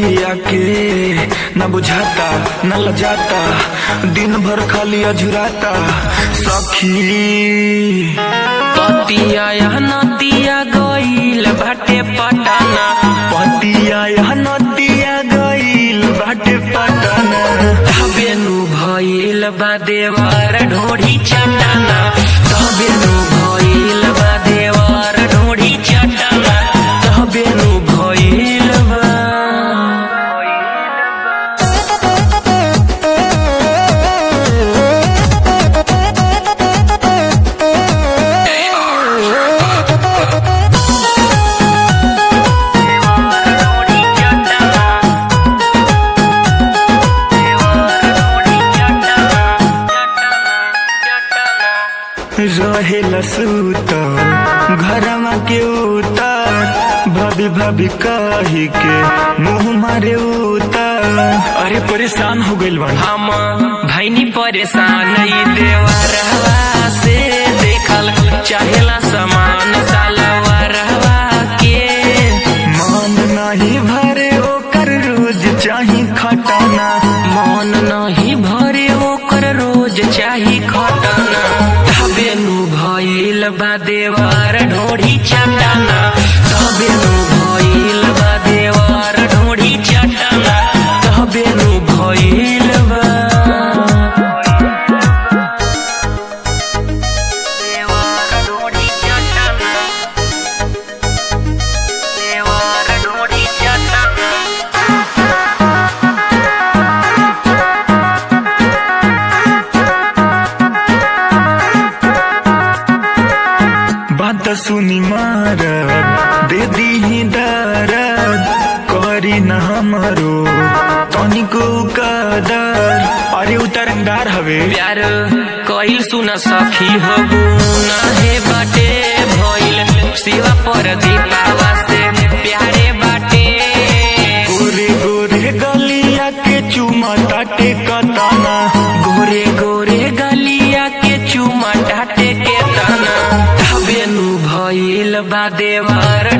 बतिया के न बुझाता न लजाता दिन भर खाली अझुराता सखी पतिया या नतिया गईल बाटे पटाना पतिया यह नदिया गईल बाटे पटना तबेनु भइल बा देवर ढोढ़ी चटाना तबेनु भइल बा देवर ढोढ़ी चटाना तबेनु भइल बा रहेला सूतल घरमा के उतर भाभी भाभी कही के मुंह मारे उतर अरे परेशान हो गइल बा हम भैनी परेशान ई देवरवा से देखल चाहेला समान सालवरवा के मन नहीं भरे ओकर रोज चाही खटाना मन नहीं भरे ओकर रोज चाही खटाना तबेनु भइल बा देवर ढोढ़ी चटाना तबेनु भइल बा देवर ढोढ़ी चटाना तबेनु भइल बा देवर ढोढ़ी चटाना देवर ढोढ़ी चटाना बात सुनी मारद दे दी दरद करी न हमरो तनिको कदर अरे उतरंगार हवे प्यार कइल सुन सखी हो हे बाटे भइल शिवा पर दीपावा से प्यारे बाटे गोरे गोरे गलिया के चुमा ताटे कताना गोरे गोरे गलिया के चुमा टाटे के तना तबेनु भइल बा देवर